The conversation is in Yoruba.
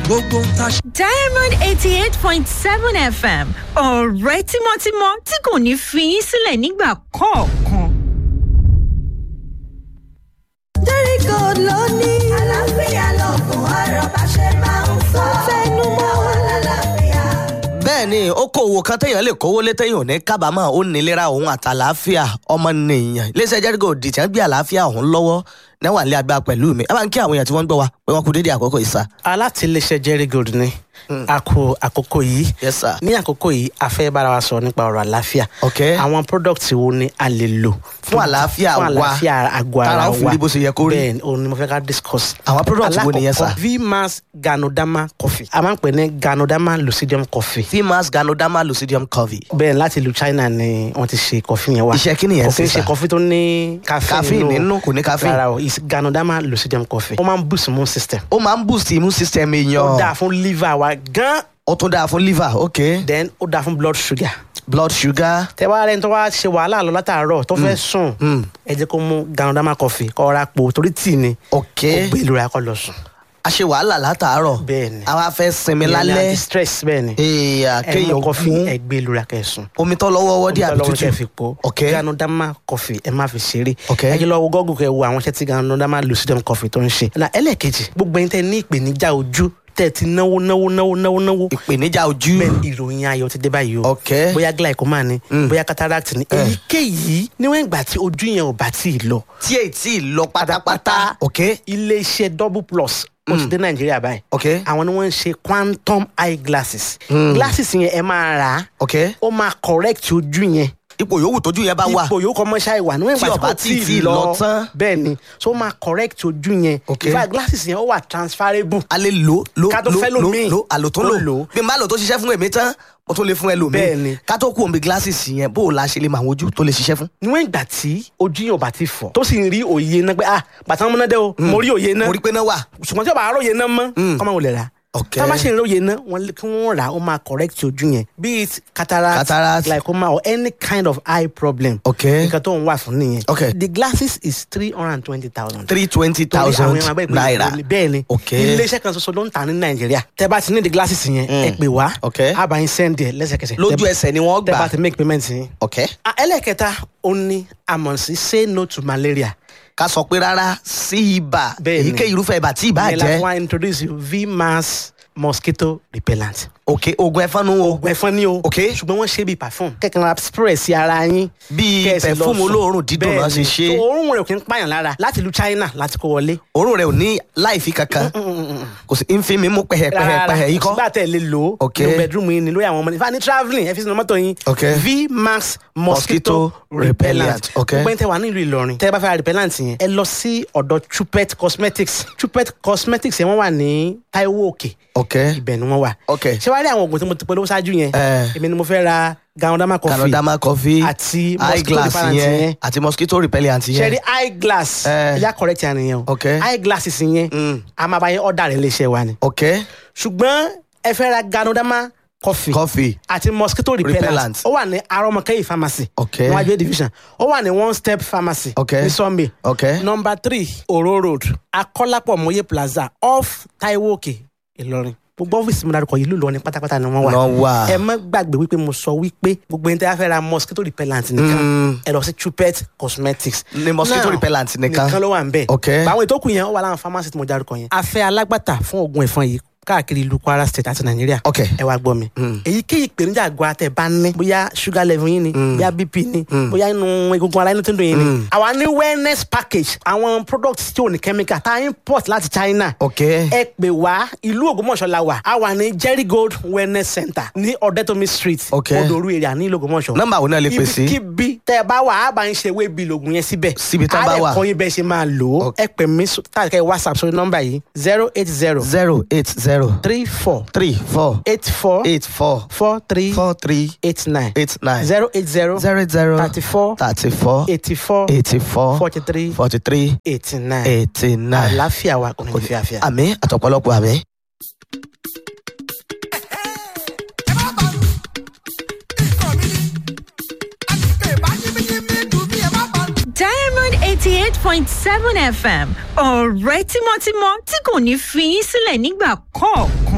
gbogbo ń ta ṣe. diamond eighty eight point seven fm ọ̀rẹ́ tímọ́tímọ́ tí kò ní fi yín sílẹ̀ nígbà kọ̀ọ̀kan. jẹ́ríkò ló ní. àlàáfíà lọ́gùn ọ̀rọ̀ bá ṣe máa ń sọ. fẹ́nu mọ́ wọn lálàáfíà. bẹ́ẹ̀ ni okòwò kan téèyàn lè kówó lé téèyàn ò ní kábàámọ̀ ó nílera òun àtàlàáfíà ọmọnìyàn iléeṣẹ́ jẹ́ríkò dìtẹ̀ ń gbé àlàáfíà òun lọ́wọ́ náwà lé agbára pẹ̀lú mi ẹ bá ń kí àwọn èèyàn tí wọ́n ń gbọ́ wa pé wọ́n kú dédé àkókò ìsà. alátìlẹsẹ jerry gold ni a kó àkókò yìí Yes, sir. ní àkókò yìí a fẹ́ bára wa sọ nípa ọ̀rọ̀ àlàáfíà Ok. àwọn product wo ni a lè lò Fún àlàáfíà fún wa. àlàáfíà àgọ́ ara Tára wa ó fi rí bó ṣe yẹ kó rí. bẹ́ẹ̀ ni òun ni mo fẹ́ ká discuss Àwọn product wo nìyẹn, sir? Alákọ̀ọ́kọ́, vmax ganodama coffee a máa ń pè ní ganodama lucidium coffee fimas ganoderma lucidium covey. bẹ́ẹ̀ láti ìlú china ni wọ́n ti ṣe coffee yẹn wá Iṣẹ́ kí nìyẹn kò kí ṣe, ń ṣe sir? coffee tó ní caffeine Caffeine nínú, kò ní caffeine. rárá o is ganodama lucidium coffee ó máa ń boost immune system ó máa ń boost immune system ó èèyàn dáa fún liver wa gan ó tún dáa fún liver ok then ó dáa fún blood sugar blood sugar tẹ wá rẹni tó wá ṣe wàhálà lọ látàárọ̀ tó fẹ́ sùn ẹ jẹ́ kó mú ganodama coffee kó ra po torí tíì ni ok kó gbé ìlú ra kó lọ sùn. a ṣe wàhálà látàárọ̀ Bẹ́ẹ̀ ni. àwa fẹ́ sinmi Ìyẹn ni lálẹ́ anti-stress bẹ́ẹ̀ ni èèyàn ẹ kéèyàn mú coffee mú ẹ gbé ìlú ra kẹ́ sùn. omi tó lọ́wọ́ wọ́dí àbí Ọlọ́run kẹ́ fi tútù po ok ganodama coffee ẹ má fi ṣeré Ok. ẹ jẹ́ lọ wo gọ́gùn kẹ́ wo àwọn iṣẹ́ tí ganodama lucidum coffee tó ń ṣe. na ẹlẹ́ẹ̀kejì gbogbo ẹni tẹ́ ní ìpèníjà ojú tẹ́ ti náwó náwó náwó náwó náwó ìpèníjà ojú bẹ́ẹ̀ ìròyìn ayọ̀ ti dé báyìí o Ok. bóyá glaucoma ni bóyá cataract ni èyíkéyìí níwọ̀n ìgbà tí ojú yẹn ò bá tí ì lọ tí èyí tí ì lọ pátápátá ok iléeṣẹ́ double plus ó ti dé nàìjíríà báyìí ok àwọn ni wọ́n ń ṣe quantum eye glasses glasses yẹn ẹ máa rà á ok ó máa correct ojú yẹn ipò yòówù tójú yẹn bá wà ipò yóò kọ́ mọ́ṣá ìwà níwọ̀n Tí ìgbà ọba tí tí kò ì tí ì lọ lọ tán. bẹ́ẹ̀ ni so ó máa correct ojú yẹn Ok. in fact glasses yẹn ó wà transferable a lè lò lò Ká tó lò fẹ́ lò lòmíì. lò àlòtún Ó lò lò. bí n bá lò tó ṣiṣẹ́ fún èmi tán mo tún lè fún ẹlòmíì Bẹ́ẹ̀ ni. ká tó kú omi glasses yẹn bó o la ṣe lè mọ àwọn ojú tó lè ṣiṣẹ́ fún. níwọ̀n ìgbà tí ojú yẹn ò bá ti fọ̀ tó sì ń rí òye náà pé ah bàtà múná dé o mo rí òye náà mo rí pé náà wà ṣùgbọ́n tí o bá róye náà mọ́ kọ́ máa wọlé rà Ok. tá a bá ṣe ń róye náà wọ́n lé- kí wọ́n rà ó máa correct ojú yẹn be it cataract, Cataract. glaucoma or any kind of eye problem Ok. nǹkan tó ń wà fún nìyẹn Ok. the glasses is three hundred and twenty thousand three twenty thousand naira bẹ́ẹ̀ ni Ok. iléeṣẹ́ kan ṣoṣo ló ń tà ní nàìjíríà tẹ́ bá ti ní the glasses yẹn ẹ pè wá Ok. a bá yín send ẹ̀ lẹ́sẹ̀kẹsẹ̀ lójú Tẹ́- ẹsẹ̀ ni wọ́n tẹ́ bá gbà ti make payment yín. ok Ah, ẹlẹ́kẹta ó ní àmọ̀ sí say no to malaria ká sọ pé rárá sí ibà Bẹ́ẹ̀ ni. èyíkéyìí irúfẹ́ ibà tí ibà ìyẹn la fún jẹ́ wa introduce you vmax mosquito repellent. ok oògùn ẹ̀fọn nu o oògùn ẹ̀fọn ni o. Ok. ṣùgbọ́n wọ́n ṣe bíi perfume. kẹ̀kẹ́ ra spray sí ara yín. Bíi Kẹ́ ẹ sì lọ perfume sùn. olóòórùn dídùn náà ṣe Bẹ́ẹ̀ni. ṣe. So, òórùn rẹ̀ ò kí ń pààyàn lára láti ìlú China láti kó wọlé. òórùn rẹ̀ ò ní láìfi kankan kò sí ń fi mi mú pẹ̀hẹ̀pẹ̀hẹ̀ yìí kọ́ sígbà tẹ̀ lè lò ó. Ok. nínú bedroom yín ni lórí àwọn ọmọdé. ìfà ní travelling ẹ fi sínú mọ́tò yín. Ok. vmax Mosquito mosquito repellent. repellent. Ok. gbogbo ẹni tẹ wà nílùú Ìlọrin. tẹ bá fẹ́ ra repellent yẹn. ẹ lọ sí ọ̀dọ̀ Chupet cosmetics. Chupet cosmetics yẹn wọ́n wà ní Taiwo Òkè ok ibẹ̀ ni wọ́n wà. Ok. ṣé wàá rí àwọn oògùn tí mo ti polówó ṣáájú yẹn. Eh. èmi ni mo fẹ́ ra ganodama coffee. canadama coffee àti eye mosquito glass repellent yẹn yẹn. àti mosquito repellent ṣe rí yẹn eye glass. Eh. ẹja correct yẹn nìyẹn o. Ok. eye glasses yẹn. Mm. a máa bá yẹn ọ̀dà rẹ̀ léṣe wa ni. ok ṣùgbọ́n ẹ fẹ́ ra ganodama coffee. coffee àti mosquito repellent. Repellent. ó wà ní arọmọkẹyì pharmacy. Ok. níwájú A division. ó wà ní one step pharmacy. Ok. ní Sunday. ok number three oro road akọ́lápọ̀ mọ́yé plaza off taiwo òkè ìlọrin gbogbo ọ́fíìsì mi dárúkọ yìí ló lọ ní pátápátá ni wọ́n wà Wọ́n wà. ẹ má gbàgbé wípé mo sọ wípé gbogbo ẹni tí a fẹ́ ra mosquito repellent nìkan ẹ lọ sí Chupet cosmetics Ní mosquito Now, repellent nìkan. nìkan ló wà ń bẹ̀ Ok. báwọn ètò kù yẹn ó wà láwọn pharmacy tí mo dárúkọ yẹn a fẹ́ alágbàtà fún oògùn ẹ̀fọn yìí káàkiri ìlú Kwara state àti Nàìjíríà Ok. ẹ wá gbọ́ mi èyíkéyìí ìpèníjà àgọ́ àtẹ bá ní bóyá sugar level yín ni bóyá bp ni bóyá inú egungun ara inú tó ń dùn yín ni àwa ní wellness package àwọn products tí ò ní chemical tá a import láti China ok ẹ pè wá ìlú Ògbómọ̀ṣọ́ la wà a wà ní Jerry Gold wellness center ní Ọ̀dẹ́tòmí street Ok. Odoru area ní ìlú Ògbómọ̀ṣọ́ Nọ́mbà wo náà lè pè sí? ibikíbi tẹ ẹ bá wà á bá ń ṣe wébi lògùn yẹn síbẹ̀ Síbi tán bá wà. á lè kọ́ yín bẹ́ẹ̀ ṣe máa lò ó Ok. ẹ pè mí sọ- tàbí kẹ́ ẹ whatsapp sórí nọ́mbà yìí zero eight zero zero eight zero three four three four eight four eight four four three four three eight nine eight nine zero eight zero zero zero thirty four thirty four eighty four eighty four forty three forty three eighty nine eighty nine. àlàáfíà wa kò ní fi àfíà. àmì àtọ̀pọ̀lọpọ̀ àmì. diamond eighty eight point seven fm ọ̀rẹ́ tímọ́tímọ́ tí kò ní fi yín sílẹ̀ nígbà kọ̀ọ̀kan.